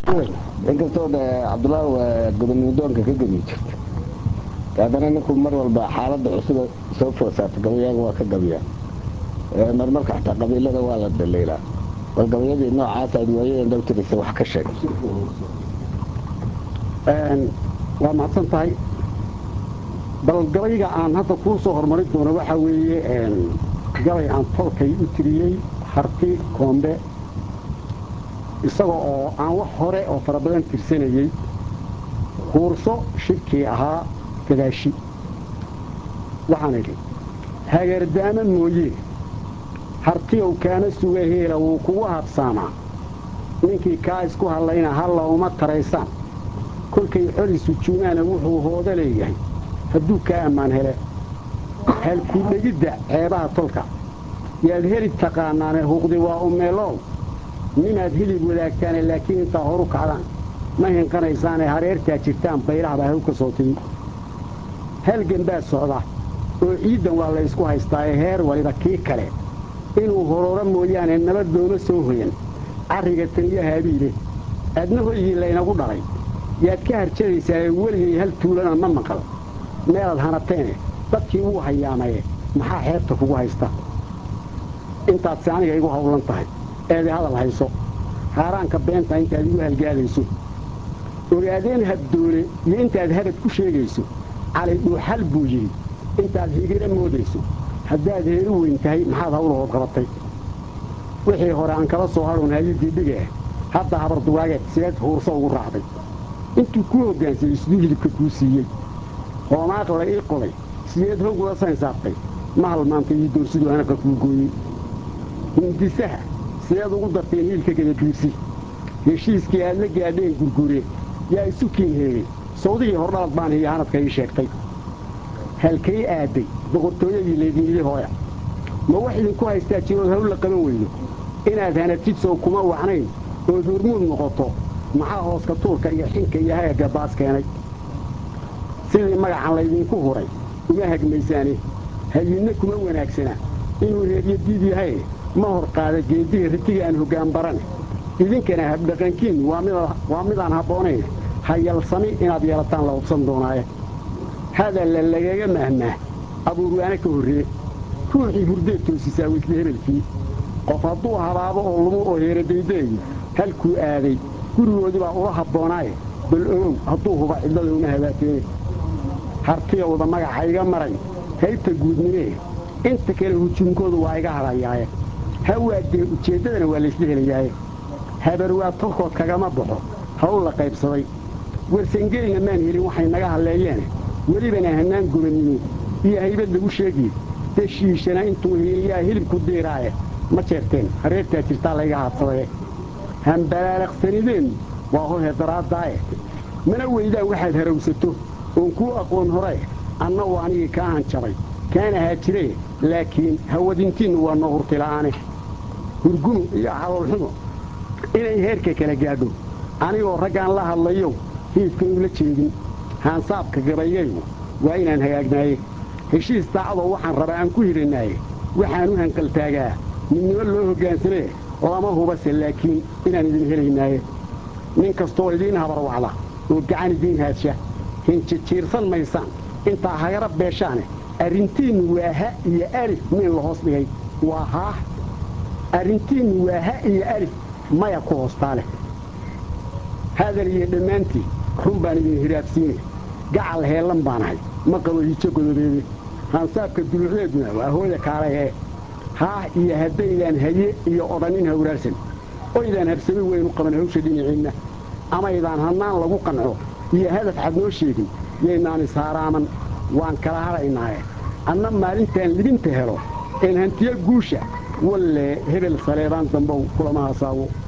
inkastoo de cabdullaahi gobonnimadoonka ka gebi jirta haddana ninkuu mar walba xaaladda cusuba soo foosaato gabayaaga waa ka gabiyaa marmarka xataa qabiilada waa la dhaliilaa bal gabayadii noocaas aad waayadan dhowtiraysa wax ka sheeg waa mahadsan tahay bal gabayga aan hadda kuu soo hormarin doono waxaa weeye gabay aan tolkay u tiriyey harti koombe isaga oo aan wax hore oo fara badan tirsanayey huurso shirkii ahaa gadaashi waxaan idhi hagardaamo mooye hartiyow kaana suga heela wuu kugu habsaamaa ninkii kaa isku hadlayna halla uma taraysaan kolkay xoli sujuumaana wuxuu hooda leeyahay hadduu kaa ammaan hele halkuu dhegidda ceebaha tolka yaad heli taqaanaane huuqdi waa umeelow nimaad hilib wadaagtaane laakiin intaa horu kacdaan ma hinqanaysaane hareertaa jirtaan bayrahbaa haw ka soo timi halgan baa socda oo ciiddan waa la ysku haystaaye heer waliba kii kale inuu horooro mooyaane nabad looma soo hoyan carriga taniyo haabiile adna hoygii laynagu dhalay yaad ka harjadaysaae weligay hal tuulana ma maqal meelaad hanateene dadkii wuu hayaamaye maxaa xeebta kugu haysta intaadse aniga igu hawlan tahay eeday hadal hayso haaraanka beenta intaad igu halgaadayso ogaadeen habdoole iyo intaad habad ku sheegayso cali dhuuxal buu yidhi intaad higiro moodayso haddaad heeru weyn tahay maxaad hawlahood qabatay wixii hore aan kala soo hadhoon hayadii dhigeh hadda habardugaageed sideed huurso ugu raacday intuu kuu hoggaansamay siduu hilibka kuu siiyey hoomaaq la ii qoday sideed hog ula saynsaabtay ma halmaantay ii doorsiduu hanaqa kuu gooyey hindisaha sideed ugu darteen hiilka gadabiirsi heshiiskii aad la gaadheen gurgure yaa isu kiin heegay sawdigii hordhalad baan hiyo hanadka ii sheegtay halkay aadday boqortooyadii laydinidhi hooya ma wax idinku haystaa jirood hawl la qaban weydo inaad hanadjidsow kuma wacnayn ood hormuud noqoto maxaa hooska tuurka iyo xinka iyo hagagga baas keenay sidii magacan laydinku huray uma hagmaysaane hayinna kuma wanaagsana inuu reeryo diid yahaye ma hor qaada geediga ritiga aan hoggaan barane idinkana habdhaqankiinnu waa midaan habboonayn hayalsami inaad yeelataan la hubsan doonaaye hadalla lagaga mahmaah abuurwaana ka horree ruuxii hurdeed toosisaa weysle hebelkii qof hadduu habaabo oo lumu oo heeradaydaeyo halkuu aaday gurigoodii baa ula habboonaaye bal ogow hadduu huba cidlada uma habaateene hartiyowda magaxa iga maray haybta guudnimee inta kale hujuumkoodu waa iga hadhayaaye hawaadee ujeeddadana waa laysla helayaaye habarwaa tolkood kagama baxo hawl la qaybsaday warsangelina maan helin waxay naga hadleeyeene welibana hannaan gobannimo iyo haybad lagu sheegiye deshiishana intuu hiiliyaa hilibku diiraaye ma jeerteen hareertaa jirtaa layga haadsadee hambalaalaaqsanideennu waa hohe daraaddaaye mana weydaan waxaad harawsato oon kuu aqoon horee anna u anigii kaa hanjabay kaana haajiree laakiin hawadintiinnu waa noo hurtila'aane hurgumu iyo caloolxumo inay heerka kala gaadho anigoo raggaan la hadlayow hiidkan ula jeedin haansaabka gabaygayu waa inaan hagaagnaaye heshiis daacadoo waxaan rabaa aan ku hidhannaaye waxaan u hanqaltaagaa midnimo loo hoggaansamee lama hubase laakiin inaan idin helaynaaye nin kastoo idiin habarwacda oo gacan idiin haadsha hinjijiirsan maysaan intaa hagara beeshaane arrintiinnu waa ha iyo alif miin la hoos dhigay waa haah arrintiinnu waa ha iyo alif maya ku hoostaa leh hadal iyo dhammaantii run baan idin hiraabsiine gacal heellan baanahay ma qabo hijo godobeede haansaabka duluucdeeduna waa hooda kaalay ee haah iyo haddaydaan haye iyo odhannin hawraarsan oydaan habsami weynu qaban hawsha dhinaciinna amaydaan hannaan lagu qanco iyo hadaf cad noo sheegin yaynaan ishaaraaman waan kala hadhaynaaye anna maalintaan libinta helo een hantiyo guusha walle hebel saleebaan dambow kulama hasaawo